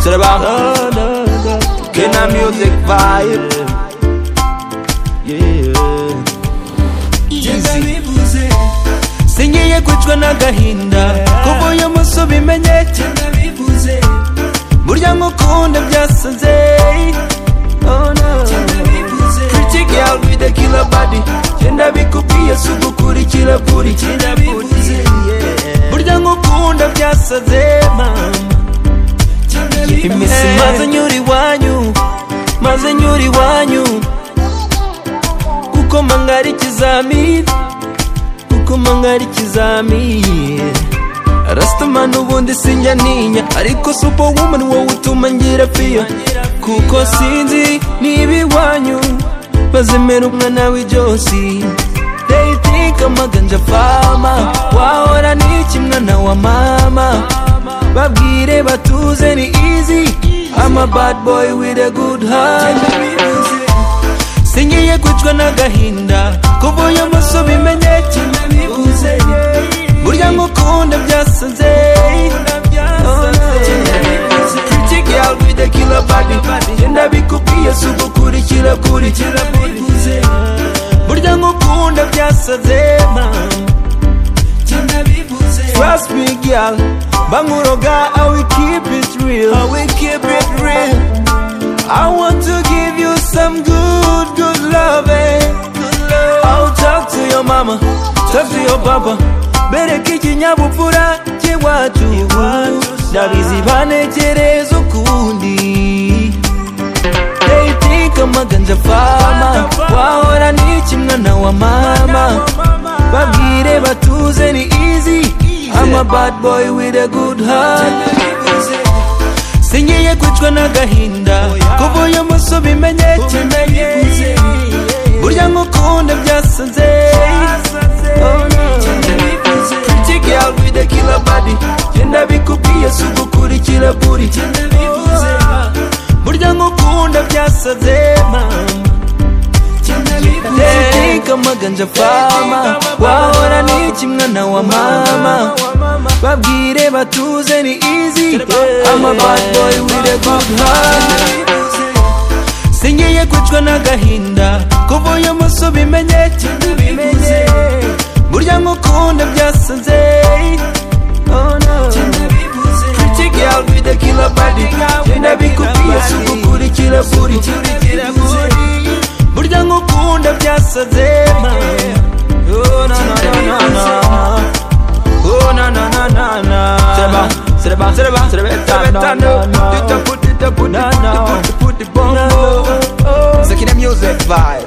C'est le bar. Kena Music Vibe. Easy. singiye kwicwa n'agahinda kuko iyo munsi ubimenyete burya nk'ukunda byasaze Oh, no. Pretty girl with a killer body Genda bikubwiye si ugukurikira kuri burya nk'ukunda byasaze mama imisi maze nyura iwanyu maze nyura iwanyu uko mangara ikizamini uko mangara ikizamini rasitamani ubundi sinjya ntinya ariko supo wumani wowe utuma ngira fiyo kuko sinzi niba iwanyu bazemera umwana w'ibyosi Dating amaganja fama wahora n'iki mwana wa mama babwire batuze ni easy I'm a bad boy with a good heart singiye kwicwa n'agahinda kuva uyu munsi ubimenyeke burya ngukunda byasanze Pretty girl with a killer body Genda bikubwiye si ugukurikira kuri burya ngukunda byasaze mama Trust me girl banguroga I will keep it real I will keep it real I want to give you some good good love good love I'll talk to your mama talk to your papa bereka ikinyabupfura cy'iwacu ndabizi banekereza ukundi Dating amaganja fama wahora n'iki mwana wa mama babwire batuze ni easy I'm a bad boy with a good heart singiye kwicwa n'agahinda kuva uyu munsi ubimenyeke burya nk'ukunda byasanze Pretty girl with a killer body Genda bikubwiye si ugukurikira kuri burya nk'ukunda byasaze mama Think amaganja fama wahora n'iki mwana wa mama babwire batuze ni easy I'm a bad boy with a good heart singiye kwicwa n'agahinda kuva uyu munsi ubimenyeke burya nk'ukunda byasanze Oh, no. Pretty girl with a killer body Genda bikubwiye si ugukurikira kuri burya nk'ukunda byasaze mama Oh, na, na, na, na, na. Oh, na, na, na, na, na. Sereba, sereba, sereba, etano. Dita, put it, put it, put it, put it, put it, bongo. Sekine music vibe.